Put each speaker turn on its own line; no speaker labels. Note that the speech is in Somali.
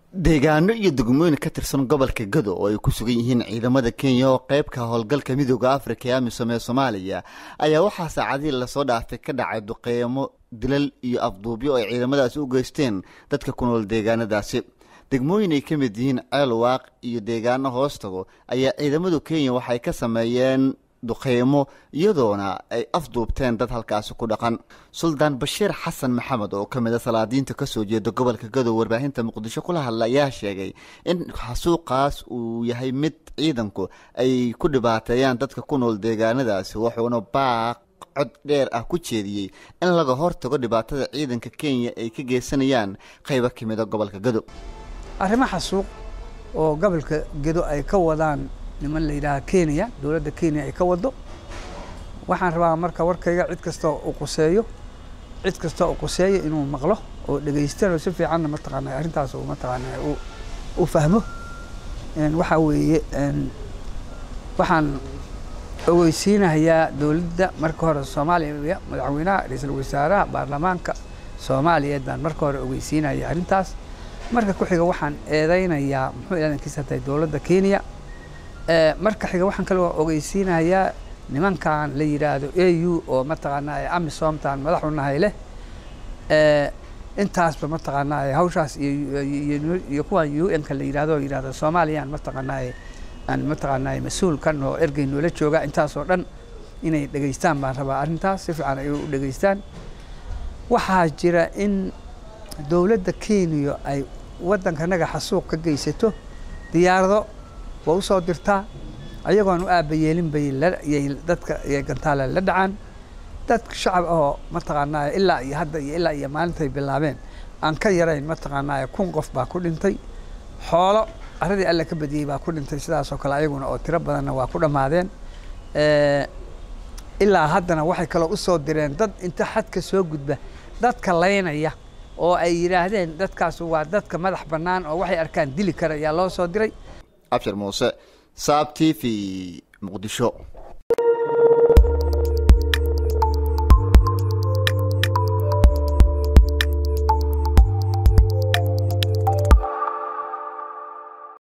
deegaano iyo degmooyin ka tirsan gobolka gado oo ay ku sugan yihiin ciidamada kenya oo qeybka howlgalka midooda afrika ee amisom ee soomaaliya ayaa waxaa saacadihii lasoo dhaafay ka dhacay duqeymo dilal iyo afduubyo oo ay ciidamadaasi u geysteen dadka ku nool deegaanadaasi degmooyin ay ka mid yihiin ceel waaq iyo deegaano hoostago ayaa ciidamadu kenya waxay ka sameeyeen duqeymo iyadoona ay afduubteen dad halkaasi ku dhaqan suldaan bashiir xasan maxamed oo ka mid a salaadiinta kasoo jeeda gobolka gadow warbaahinta muqdisho kula hadla ayaa sheegay in xasuuqaas uu yahay mid ciidanku ay ku dhibaateeyaan dadka ku nool deegaanadaasi wuxuuna baaq cod dheer ah ku jeediyey in laga hortago dhibaatada ciidanka kenya ay ka geysanayaan qaybo ka mid a gobolka gadow
arrimo xasuuq oo gobolka gedo ay ka wadaan niman la yidhaaha kenya dowladda kenya ay ka wado waxaan rabaa marka warkayga cid kastoo u quseeyo cid kastoo u quseeyo inuu maqlo oo dhegaystano si fiicanna mataqaana arrintaas uu mataqaana u fahmo waxaa weeye waxaan ogeysiinahayaa dowladda marka hore soomaaliya madaxweynaha ra-iisul wasaaraha baarlamaanka soomaaliyeed baan marka hore ogeysiinaya arrintaas marka ku xiga waxaan eedeynayaa muxuu eedankiisa tahay dowladda kenya marka xiga waxaan kaloo ogeysiinayaa nimankan la yidhaahdo a u oo mataqaanaa amisomtan madaxu nahay leh intaasba mataqaanaa hawshaas iyo kuwan u n ka la yidhahdo oo yidhahdo soomaaliyaan mataqaanaa aan mataqaanaa mas-uul kan oo ergey noola jooga intaasoo dhan inay dhegaystaan baan rabaa arrintaas si fiican ay u dhegaystaan waxaa jira in dowladda kenya ay waddankanaga xasuuq ka geysato diyaarado waa u soo dirtaa ayagoon u aabayeelin bay yay dadka yay gantaale la dhacaan dadka shacab ahoo mataqaanaa ilaa iyo hadda iyo ilaa iyo maalintay bilaabeen aan ka yarayn mataqaanaa kun qof baa ku dhintay xoolo arradii alla ka badiyey baa ku dhintay sidaasoo kale ayaguna oo tiro badanna waa ku dhammaadeen ilaa haddana waxay kaloo usoo direen dad inta xadka soo gudba dadka laynaya oo ay yidhaahdeen dadkaas waa dadka madax bannaan oo waxay arkaan dili kara ayaa loo soo diray
abshir muuse saab t v muqdisho